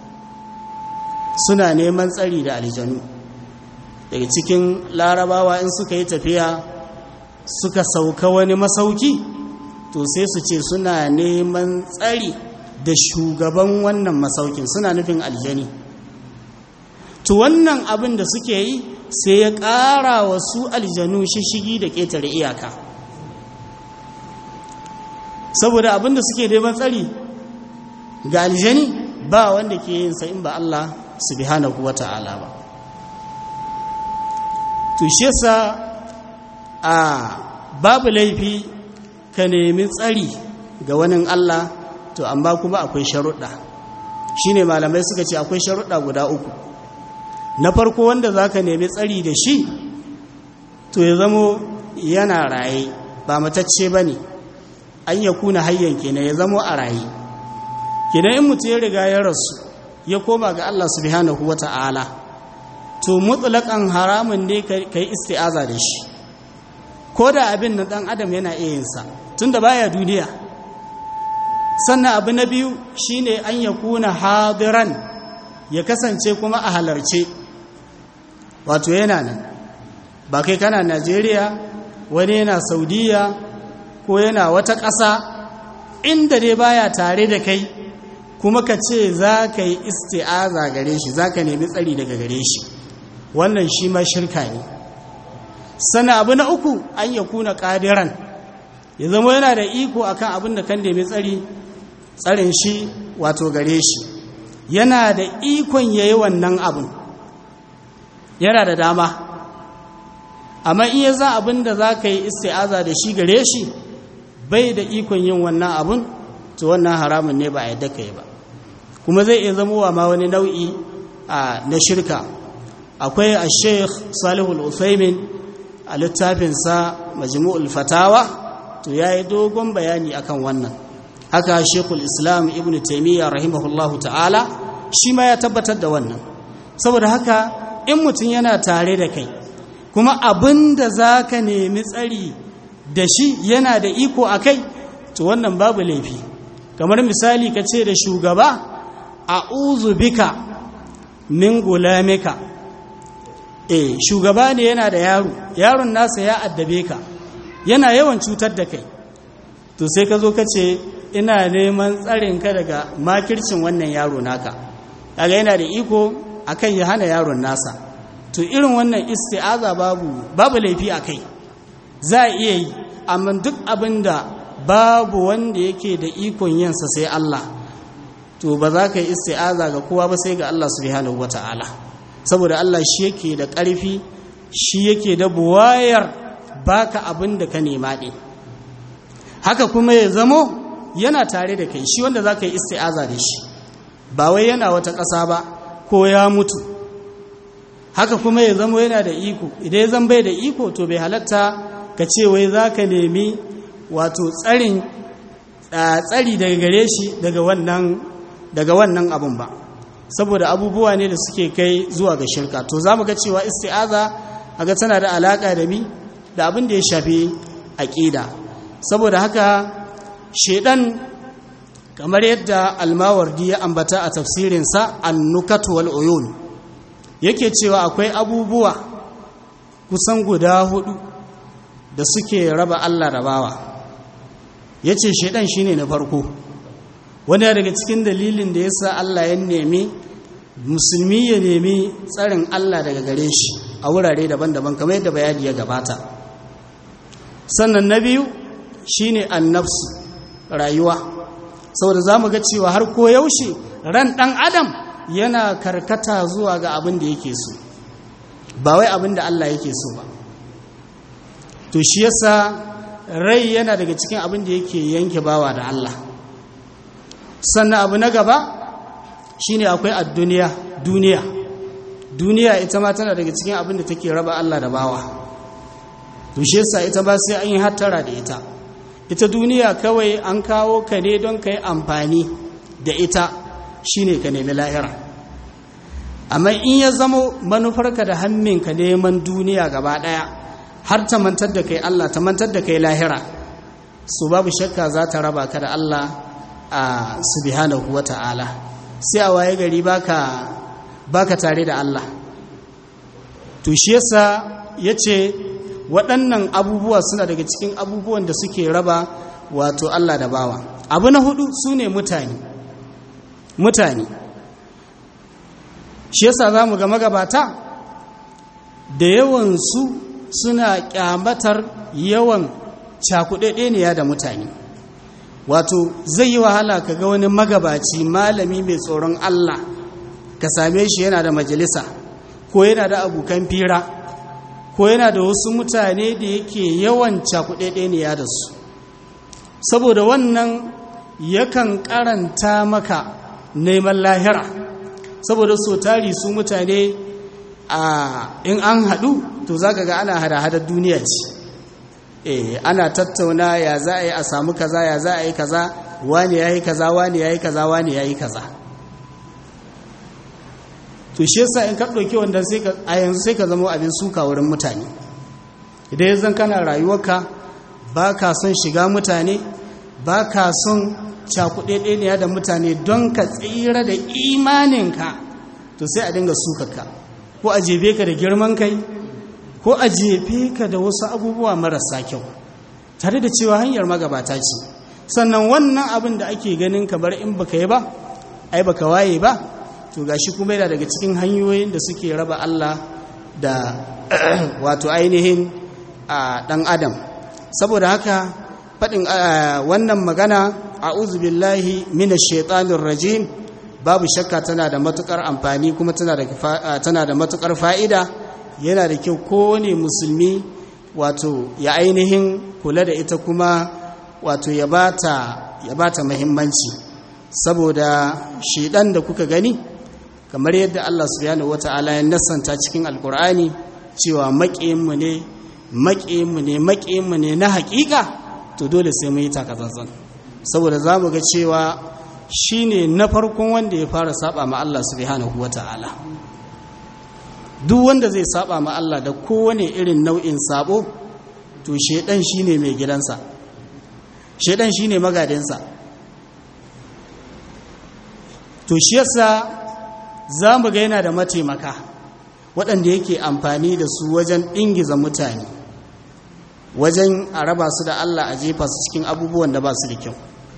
suna neman tsari da aljanu daga cikin larabawa in suka yi tafiya suka sauka wani masauki to sai su ce suna neman tsari da shugaban wannan masaukin suna nufin aljani to wannan abin da suke yi sai ya ƙara wa su aljanu shishigi da ƙetare iyaka saboda abin da suke neman tsari ga aljani ba wanda ke yin sa in ba Allah subhanahu wata'ala ba to shi yasa a babu laifi ka nemi tsari ga wani Allah to amma kuma akwai sharuɗa shine malamai suka ce akwai sharuɗa guda uku na farko wanda zaka nemi tsari da shi to ya zamo yana raye ba matacce bane an ya kuna hayyan kenan ya zamo a raye kenan in mutum ya riga ya rasu ya koma ga Allah subhanahu wata'ala to mutlaqan haramun ne kai isti'aza da shi ko da abin na dan adam yana iya yin sa tunda baya duniya sannan abu na biyu shine an ya kuna hadiran ya kasance kuma a halarce wato yana nan ba kai kana Najeriya wani yana Saudiya ko yana wata ƙasa inda dai baya tare da kai kuma ka ce za ka yi isti'aza gare shi za ka nemi tsari daga gare shi wannan shi ma shirka ne sana abu na uku an ya kuna ƙadiran ya zama yana da iko akan abin da kan nemi tsari tsarin shi wato gare shi yana da ikon ya yi wannan abin yana da dama amma in ya za abin da za ka yi isti'aza da shi gare shi bai da ikon yin wannan abin to wannan haramun ne ba a yadda ka yi ba kuma zai iya zama ma wani nau'i na shirka akwai a sheikh salihul usaimin a littafinsa majmu'ul fatawa to ya yi dogon bayani akan wannan haka shekul islam ibn taimiyya rahimahullahu ta'ala shi ma ya tabbatar da wannan saboda haka in mutum yana tare da kai kuma abin da za ka nemi tsari da shi yana da iko a kai to wannan babu laifi kamar misali ka ce da shugaba a bika min gulamika eh shugaba ne yana da yaro yaron nasa ya addabe ka yana yawan cutar da kai to sai ka zo ka ce ina neman tsarinka daga makircin wannan yaro naka kaga yana da iko akan ya hana yaron nasa to irin wannan isti'aza babu babu laifi a kai za a iya yi amma duk abin da babu wanda yake da ikon yinsa sai Allah to ba za ka yi isti'aza ga kowa ba sai ga Allah subhanahu wata'ala saboda Allah shi yake da ƙarfi shi yake da buwayar baka abin da ka nema ɗin haka kuma ya zamo yana tare da kai shi wanda za ka yi isti'aza da shi ba wai yana wata ƙasa ba ko ya mutu haka kuma ya zamo yana da iko idan ya zan bai da iko to bai halatta ka ce wai za ka nemi wato tsarin tsari daga gare shi daga wannan daga wannan abun ba saboda abubuwa ne da suke kai zuwa ga shirka to za mu ga cewa isti'aza aga tana da alaƙa da mi da abin da ya shafi aƙida saboda haka shedan kamar yadda almawardi ya ambata a tafsirinsa annukatu wal uyun yake cewa akwai abubuwa kusan guda hudu da suke raba Allah rabawa yace shedan shine na farko wani daga cikin dalilin da yasa Allah ya nemi musulmi ya nemi tsarin Allah daga gare shi a wurare daban-daban kamar yadda bayani ya gabata sannan na biyu shine annafsu rayuwa saboda za mu ga cewa har ko yaushe ran ɗan adam yana karkata zuwa ga abin da yake so ba wai abin da Allah yake so ba to shi yasa rai yana daga cikin abin da yake yanke bawa da Allah sannan abu na gaba shine akwai a duniya duniya duniya ita ma tana daga cikin abin da take raba Allah da bawa to shi yasa ita ba sai an yi hattara da ita ita duniya kawai an kawo ka ne don ka yi amfani da ita shine ka nemi lahira amma in ya zamo manufarka da hamminka neman duniya gaba daya har ta mantar da kai Allah ta mantar da kai lahira su babu shakka za ta raba ka da Allah a subhanahu wata'ala sai a waye gari baka baka tare da Allah to shi yasa yace waɗannan abubuwa suna daga cikin abubuwan da suke raba wato Allah da bawa abu na hudu su ne mutane mutane shi yasa za mu ga magabata da yawansu suna kyamatar yawan cakuɗaɗɗeniya da mutane wato zai yi wahala ka ga wani magabaci malami mai tsoron Allah ka same shi yana da majalisa ko yana da abokan fira ko yana da wasu mutane da yake yawan cakuɗaɗɗeniya da su saboda wannan yakan karanta maka neman lahira saboda so tari su mutane a in an haɗu to za ka ga ana hada-hadar duniya ce eh ana tattauna ya za a yi a samu kaza ya za a yi kaza wani ya yi kaza wani ya yi kaza wani ya yi kaza to shi yasa in ka ɗauki wanda sai ka a yanzu sai ka zama abin suka wurin mutane idan yanzu kana rayuwarka ba ka son shiga mutane ba ka son cakuɗeɗeniya da mutane don ka tsira da imaninka to sai a dinga sukaka ko a jefe ka da girman kai ko a jefe ka da wasu abubuwa marasa kyau tare da cewa hanyar magabata ce sannan wannan abin da ake ganin kamar in baka yi ba ai baka waye ba to gashi kuma yana daga cikin hanyoyin da suke raba Allah da wato ainihin a ɗan adam saboda haka faɗin wannan magana a'udhu billahi minash shaitanir rajim babu shakka tana da matukar amfani kuma tana da tana da matukar fa'ida yana da kyau kowane musulmi wato ya ainihin kula da ita kuma wato ya bata ya bata muhimmanci saboda shedan da kuka gani kamar yadda Allah subhanahu wata'ala ya nasanta cikin alkur'ani cewa maƙiyinmu ne maƙiyinmu ne maƙiyinmu ne na haƙiƙa to dole sai mu yi takatsantsan saboda za mu ga cewa shi ne na farkon wanda ya fara saba ma Allah subhanahu wata'ala duk wanda zai saba ma Allah da kowane irin nau'in sabo to shedan shine mai gidansa shedan shine magadinsa to shi yasa za mu ga yana da mataimaka waɗanda yake amfani da su wajen ɗingiza mutane wajen a raba su da Allah a jefa su cikin abubuwan da ba su da kyau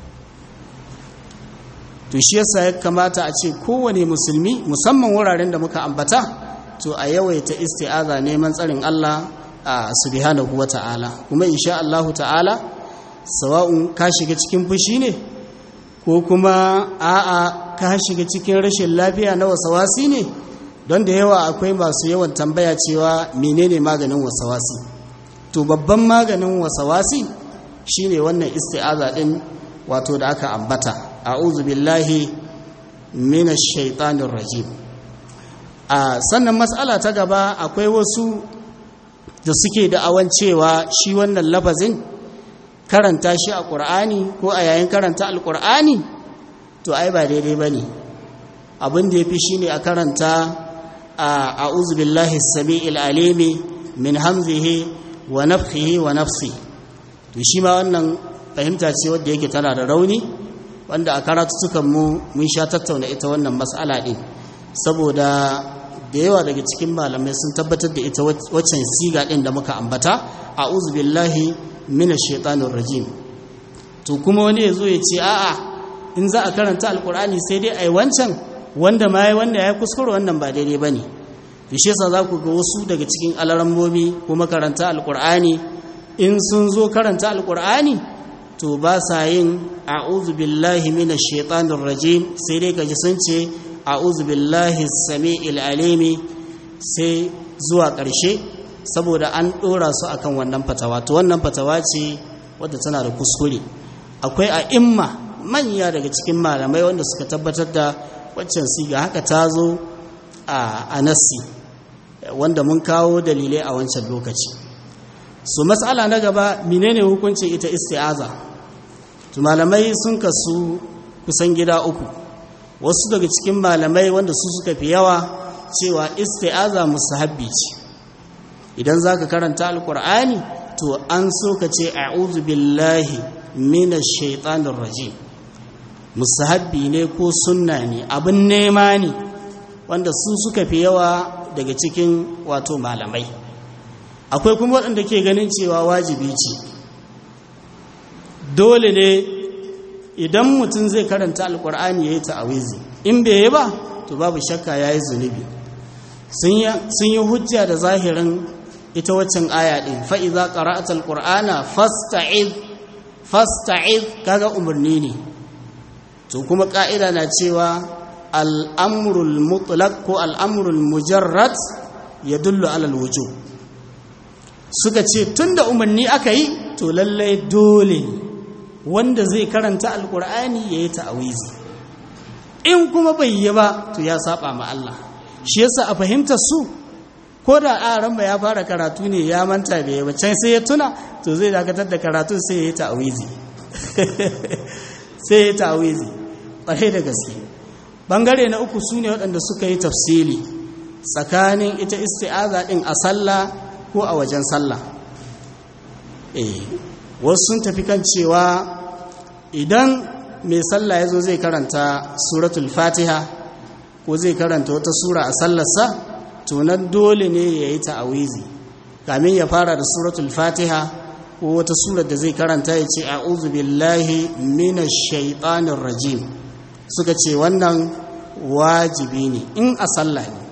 to shi yasa ya kamata a ce kowane musulmi musamman wuraren da muka ambata to a yawaita isti'aza neman tsarin Allah a subhanahu wa ta'ala kuma insha Allah ta'ala sawa'un ka shiga cikin fushi ne ko kuma a'a ka shiga cikin rashin lafiya na wasawasi ne don da yawa akwai masu yawan tambaya cewa menene maganin wasawasi to babban maganin wasawasi shine wannan isti'aza din wato da aka ambata a'udhu billahi minash shaitanir rajim a sannan matsala ta gaba akwai wasu da suke da'awan cewa shi wannan lafazin karanta shi a ƙur'ani ko a yayin karanta alƙur'ani to ai ba daidai ba ne abin da yafi shine a karanta a'udhu billahi as-sami'il alimi min hamzihi wa nafthihi wa nafsi to shi ma wannan fahimta ce wadda yake tana da rauni wanda a karatutukan mu mun sha tattauna ita wannan mas'ala din saboda da yawa daga cikin malamai sun tabbatar da ita waccan siga din da muka ambata a'udhu billahi minash shaitanir rajim to kuma wani yazo ya ce a'a in za a karanta alqur'ani sai dai ai wancan wanda ma yayi wanda yayi kuskure wannan ba daidai bane shi yasa za ku ga wasu daga cikin alarambomi ko makaranta alqur'ani in sun zo karanta alqur'ani to ba sa yin a'udhu billahi minash shaitanir rajim sai dai kaji sun ce a'udhu billahi samiil alimi sai zuwa ƙarshe saboda an ɗora su akan wannan fatawa to wannan fatawa ce wadda tana da kuskure akwai a imma manya daga cikin malamai wanda suka tabbatar da waccan siga haka ta zo a nassi wanda mun kawo dalilai a wancan lokaci su matsala na gaba menene hukuncin ita isti'aza to malamai sun kasu kusan gida uku wasu daga cikin malamai wanda su suka fi yawa cewa isti'aza musahabbi ce idan zaka karanta alkur'ani to an so ka ce a'udhu billahi minash shaitanir rajim musahabbi ne ko sunna ne abin nema ne wanda su suka fi yawa daga cikin wato malamai akwai kuma waɗanda ke ganin cewa wajibi ce dole ne idan mutum zai karanta alkur'ani ya yi ta'awizi in bai yi ba to babu shakka ya yi zunubi sun yi hujja da zahirin ita waccan aya ɗin fa'iza ƙara'at alkur'ana fasta'iz kaga umarni ne to kuma ƙa'ida na cewa al'amurul mutlaq ko al'amurul mujarrad ya dullu alal wujo suka ce tun da umarni aka yi to lallai dole wanda zai karanta alkur'ani ya yi ta'awizi in kuma bai yi ba to ya saba ma Allah shi yasa a fahimtar su ko da aran ba ya fara karatu ne ya manta da ya can sai ya tuna to zai dakatar da karatu sai ya yi ta'awizi sai ya yi ta'awizi ƙwarai da gaske bangare na uku su ne waɗanda suka yi tafsili tsakanin ita isti'aza ɗin a sallah ko a wajen sallah eh wasu sun tafi kan cewa idan mai sallah ya zo zai karanta suratul fatiha ko zai karanta wata sura a sallarsa tunan dole ne ya yi ta'awizi kamin ya fara da suratul fatiha ko wata surar da zai karanta ya ce a'udhu billahi minash shaitanir rajim suka ce wannan wajibi ne in a sallah ne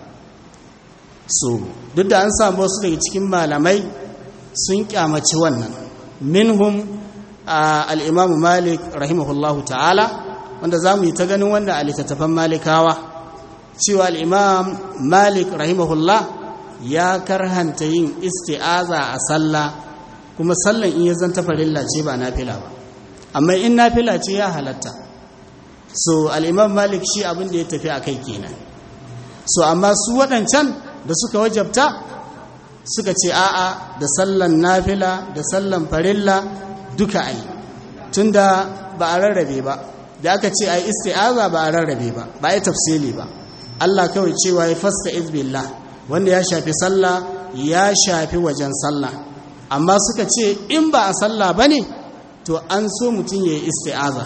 so duk da an samu wasu daga cikin malamai sun kyamaci wannan minhum al'imamu malik rahimahullahu ta'ala wanda za mu yi ta ganin wanda a littattafan malikawa cewa al'imam malik rahimahullah ya karhanta yin isti'aza a sallah kuma sallan in ya zanta farilla ce ba nafila ba amma in nafila ce ya halatta so al'imam malik shi abin da ya tafi a kai kenan so amma su waɗancan da suka wajabta suka ce a'a da sallan nafila da sallan farilla duka ai tunda ba a rarrabe ba da aka ce ai isti'aza ba a rarrabe ba ba ai tafsili ba Allah kawai cewa ya fasta izbillah wanda ya shafi sallah ya shafi wajen sallah amma suka ce in ba a sallah bane to an so mutum yayi isti'aza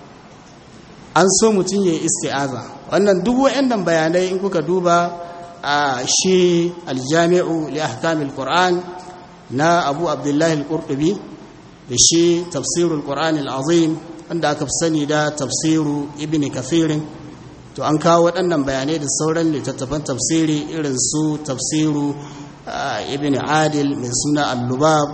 an so mutum yayi isti'aza wannan duk wayannan bayanai in kuka duba a shi aljami'u li ahkamil qur'an na abu abdullahi al-qurtubi da shi tafsirul qur'an al-azim wanda aka fi sani da tafsiru ibn kathirin to an kawo waɗannan bayanai da sauran littattafan tafsiri irin su tafsiru ibn adil mai suna al-lubab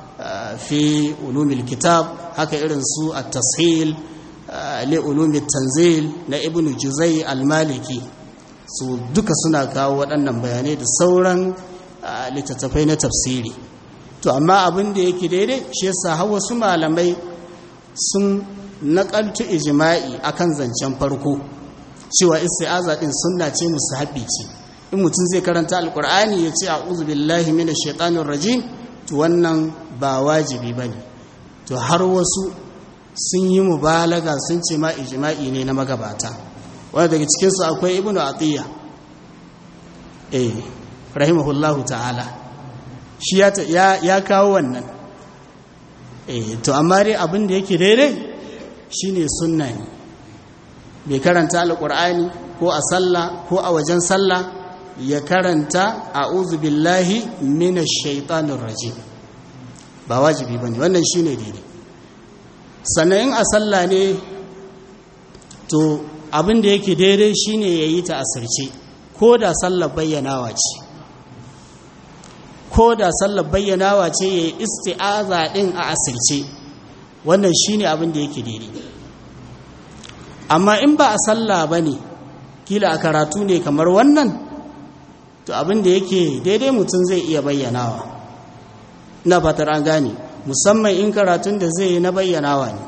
fi ulumil kitab haka irin su at-tashil li ulumit tanzil na ibn juzai al-maliki su duka suna kawo waɗannan bayanai da sauran littattafai na tafsiri to amma abin da yake daidai shi yasa har wasu malamai sun naƙaltu ijma'i akan zancen farko cewa isti'aza din sunna ce musahabi ce in mutum zai karanta alqur'ani ya ce a'udhu billahi minash shaitanir rajim to wannan ba wajibi bane to har wasu sun yi mubalaga sun ce ma ijma'i ne na magabata wanda daga cikinsu akwai ibnu atiyya eh rahimahullahu ta'ala shi ya, ya, kawo wannan eh to amma dai abin da yake daidai shine sunna ne bai karanta alqur'ani ko a sallah ko a wajen sallah ya karanta a'udhu billahi minash shaitanir rajim ba wajibi bane wannan shine daidai sannan in a sallah ne to abin da yake daidai shine yayi ta asirce ko da sallar bayyanawa ce ko da sallar bayyanawa ce yayi isti'aza din a asirce wannan shine abin da yake daidai amma in ba a sallah bane kila a karatu ne kamar wannan to abin da yake daidai mutum zai iya bayyanawa na fatar an gane musamman in karatun da zai yi na bayyanawa ne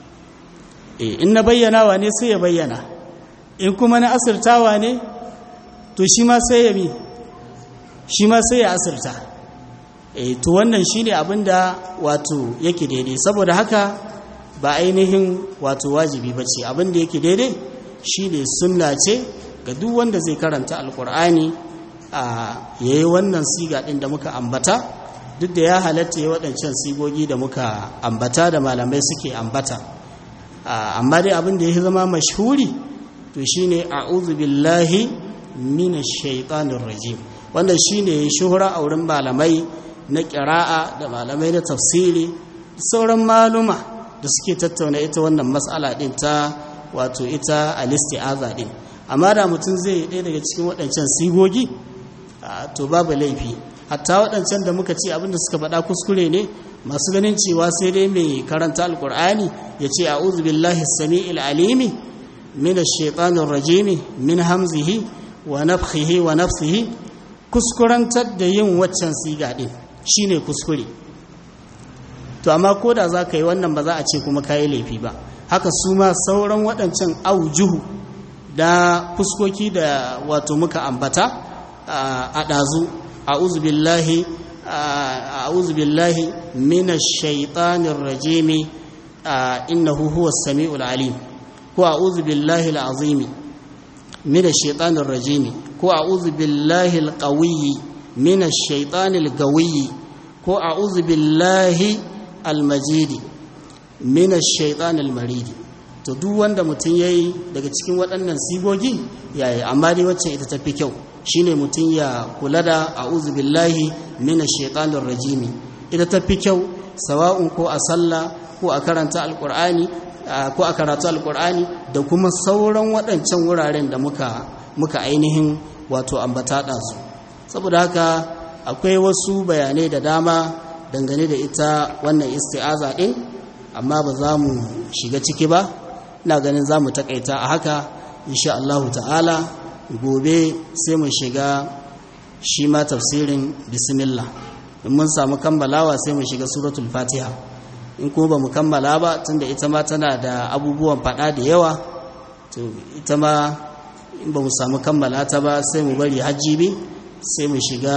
e in na bayyanawa ne sai ya bayyana in kuma na asirtawa ne to shi ma sai ya bi shi ma sai ya asirta e to wannan shine abin da wato yake daidai saboda haka ba ainihin wato wajibi ba ce abin da yake daidai shine sunna ce ga duk wanda zai karanta alkur'ani a yayi wannan siga din da muka ambata duk da ya halatta ya waɗancan sigogi da muka ambata da malamai suke ambata amma dai abin da ya zama mashhuri to shine a'udhu billahi minash shaitanir rajim wanda shine shuhura a wurin malamai na ƙira'a da malamai na tafsiri sauran maluma da suke tattauna ita wannan matsala ɗin ta wato ita alisti'aza ɗin amma da mutum zai ɗaya daga cikin waɗancan sigogi to babu laifi hatta waɗancan da muka ce abinda suka faɗa kuskure ne masu ganin cewa sai dai mai karanta alkur'ani ya ce a'udhu billahi sami'il alimi min ash-shaytanir rajimi min hamzihi wa nafthihi wa nafsihi kuskurantar da yin waccan siga din shine kuskure to amma koda za ka yi wannan ba za a ce kuma kayi laifi ba haka su ma sauran waɗancan aujuhu da fuskoki da wato muka ambata a ɗazu a'udhu billahi a'udhu billahi minash shaitanir rajimi innahu huwas samiul alim ko a'udhu billahi al'azimi minash shaitanir rajimi ko a'udhu billahi alqawiyyi minash shaitanil gawiyyi ko a'udhu billahi almajidi minash shaitanil maridi to duk wanda mutum yayi daga cikin waɗannan sigogi yayi amma dai wacce ita tafi kyau shine mutum ya kula da a'udhu billahi minash shaitanir rajimi ita tafi kyau sawa'un ko a sallah ko a karanta alqur'ani ko a karatu alqur'ani da kuma sauran waɗancan wuraren da muka muka ainihin wato ambata su saboda haka akwai wasu bayanai da dama dangane da ita wannan isti'aza din amma ba za mu shiga ciki ba ina ganin za mu takaita a haka insha Allah ta'ala gobe sai mu shiga shi ma tafsirin bismillah in mun samu kammalawa sai mu shiga suratul fatiha in kuma ba mu kammala ba tunda ita ma tana da abubuwan fada da yawa to ita ma in ba mu samu kammala ta ba sai mu bari hajjibi sai mu shiga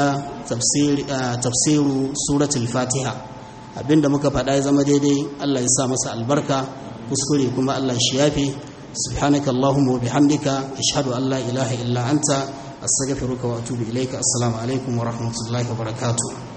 tafsiru suratul fatiha abinda muka faɗa ya zama daidai Allah ya sa masa albarka kuskure kuma Allah shi yafe سبحانك اللهم وبحمدك أشهد أن لا إله إلا أنت أستغفرك وأتوب إليك السلام عليكم ورحمة الله وبركاته